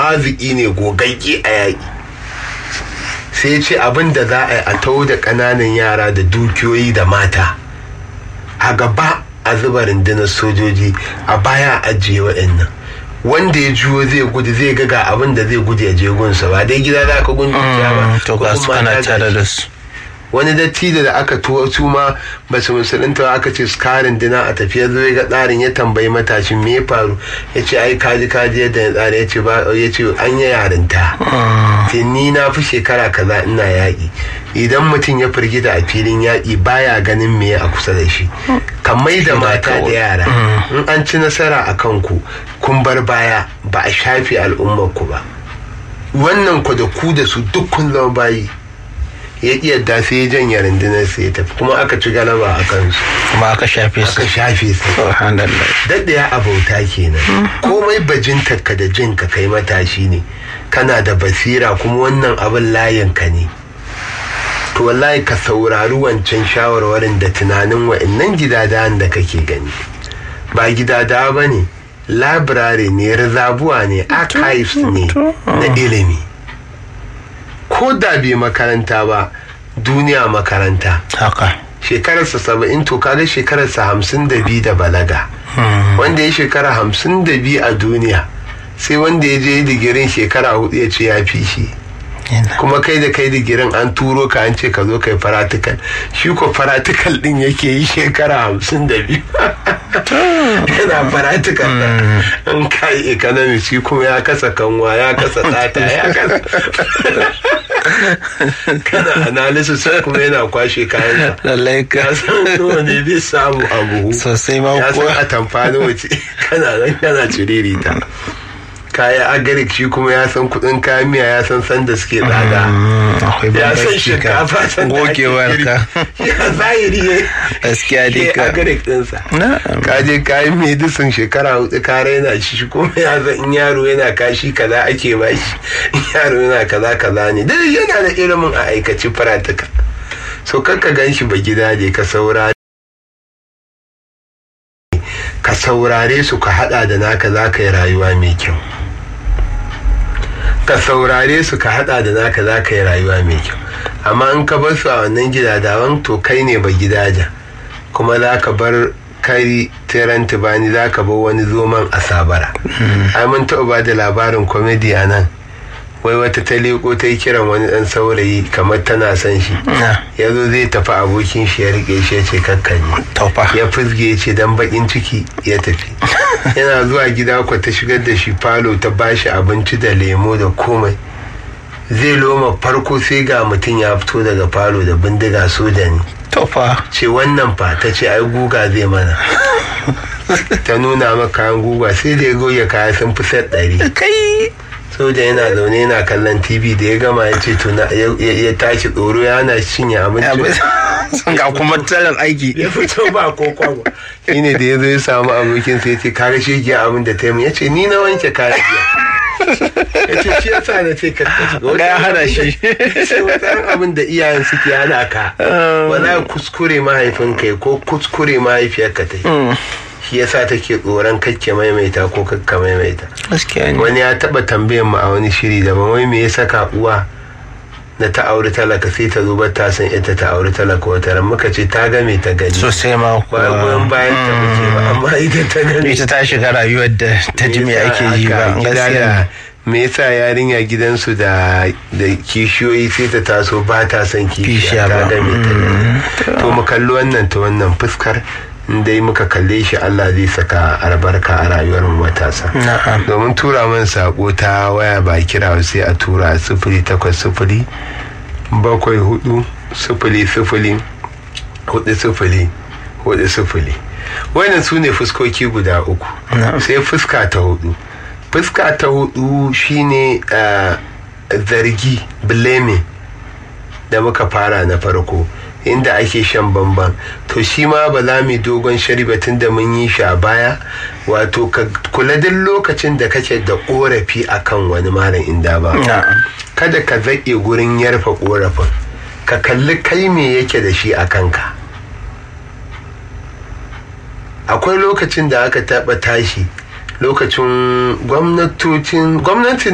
haziki ne gogagge a yaƙi sai ce abin da za a yi a tau da ƙananan yara da dukiyoyi da mata a gaba a zuba rundunar sojoji a baya a ajiye waɗannan wanda ya juyo zai gudu zai ga ga abin da zai gudu ya je gunsa ba dai gida za ka gundu ba to ga su kana tare da su wani dattijo da aka tuwo su ma ba su musulunta aka ce su karin dina a tafiya zo ga tsarin ya tambayi matashin me ya faru ya ce ai kaji kaji yadda ya tsara ya ce ba ya ce an yi yarinta ce ni na fi shekara kaza ina yaƙi idan mutum ya firgita a filin yaƙi baya ganin me a kusa da shi kamai da mata da yara in an ci nasara a kanku kun bar baya ba a shafe al'ummar ku ba wannan ku da ku da su duk kun zama bayi ya iya da sai ya janye rundunar sai ya tafi kuma aka ci galaba a kansu kuma aka shafe su aka shafe su subhanallah daɗaya abauta kenan komai bajintarka da jin ka kai matashi ne kana da basira kuma wannan abin layin ka ne to wallahi ka saurari wancan shawarwarin da tunanin wa'annan gidadawan da kake gani ba gidadawa ba ne labirare ne rizabuwa ne archives ne na ilimi ko da bai makaranta ba duniya makaranta haka shekararsa saba'in to kaga shekararsa hamsin da biyu da balaga wanda ya shekara hamsin da biyu a duniya sai wanda ya je digirin shekara hudu ya ce ya fi shi kuma kai da kai digirin an turo ka an ce ka zo kai faratikal shi ko faratikal din yake yi shekara hamsin da biyu yana faratikal an kai economy shi kuma ya kasa kanwa ya kasa tsata ya kasa kana analysis kuma yana kwashe kayan lallai ka ya san nawa ne zai samu a buhu sosai ma ya san kuwa a tamfani wace kana nan kana ciririta kaya agarik shi kuma ya san kudin kayan miya ya san sanda suke tsada akwai ya san bambanci ka shinkafa san da ake gogewar girki. ka ya zahiri ya gaskiya dai ke ka agarik dinsa na'am ka je kayan medisin shekara hudu ka raina shi shi kuma ya san in yaro yana kashi kaza ake ba shi in yaro yana kaza kaza ne duk yana da ilimin a aikace faratika so kakka gan shi ba gida ne ka saurare ka saurare su ka hada da naka za ka yi rayuwa mai kyau ka saurare su ka hada da naka za ka yi rayuwa mai kyau amma in ka bar su a wannan gidadawan to kai ne ba gidajen kuma za ka bar kari tiran tubani za ka bar wani zoman a sabara ai mun taɓa ba da labarin komedi a nan wai wata ta leko ta yi kiran wani ɗan saurayi kamar tana son shi na ya zo zai tafi abokin shi ya rike shi ya ce kakkani taufa ya fizge ya ce dan bakin ciki ya tafi yana zuwa gida kwa ta shigar da shi falo ta bashi abinci da lemo da komai zai loma farko sai ga mutum ya fito daga falo da bindiga soja ne taufa ce wannan fa ta ce ai guga zai mana ta nuna maka kayan guga sai da ya goya kaya sun fi set ɗari kai soja yana zaune yana kallon tv da ya gama ya ce tuna ya ya tashi tsoro ya hana shi cinye abinci sun ga kuma tsarin aiki ya fito ba ko kwabo shi ne da ya zo ya samu abokin sai ce kaga shi ke abin da ta yi ya ce ni na wanke kayan jiya ya ce shi yasa na ce ka ta shiga Ga ya hana shi. sai wata abin da iyayen suke hana ka wala kuskure mahaifinka ya ko kuskure mahaifiyarka ta yi shi yasa take tsoron kakke maimaita ko kakka maimaita gaskiya ne wani ya taba tambayan mu a wani shiri daban wai me ya saka uwa da ta auri talaka sai ta zo ba ta san ita ta auri talaka wata ran muka ce ta game ta gani sosai ma ba goyon kuwa bayan ta muke ba amma ita ta gani ita ta shiga rayuwar da ta ji me ake yi ba gida gaskiya da me yasa yarinya gidansu da da kishiyoyi sai ta taso ba ta son kishiya Kishiya ta ba. game ta gani to mu kalli wannan ta wannan fuskar in dai muka kalle shi Allah zai saka albarka a rayuwar mu matasa na'am domin tura man sako ta waya ba kira sai a tura sifili takwas sifili bakwai hudu sifili sifili hudu sifili hudu sifili wannan su ne fuskoki guda uku Na'am. sai fuska ta hudu fuska ta hudu shine ah, zargi blaming da muka fara na farko inda ake shan bamban to shi ma ba za mu yi dogon shari ba tun da mun yi shi a baya wato ka kula duk lokacin da kake da korafi akan wani malam inda ba na'am kada ka zaƙe gurin yarfa korafin ka kalli kai me yake da shi a kanka akwai lokacin da aka taɓa tashi lokacin gwamnatocin gwamnatin